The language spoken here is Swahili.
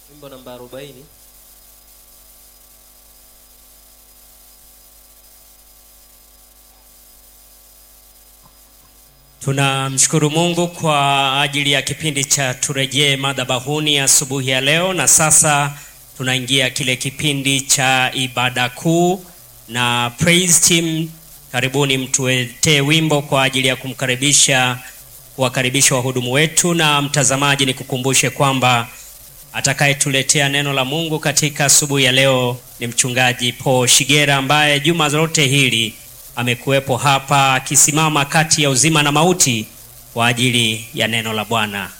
wimbo namba arobaini Tunamshukuru Mungu kwa ajili ya kipindi cha turejee madhabahuni asubuhi ya leo, na sasa tunaingia kile kipindi cha ibada kuu na praise team. Karibuni mtuetee wimbo kwa ajili ya kumkaribisha kuwakaribisha wahudumu wetu. Na mtazamaji, nikukumbushe kwamba atakayetuletea neno la Mungu katika asubuhi ya leo ni mchungaji Paul Shigera ambaye juma lote hili amekuwepo hapa akisimama kati ya uzima na mauti kwa ajili ya neno la Bwana.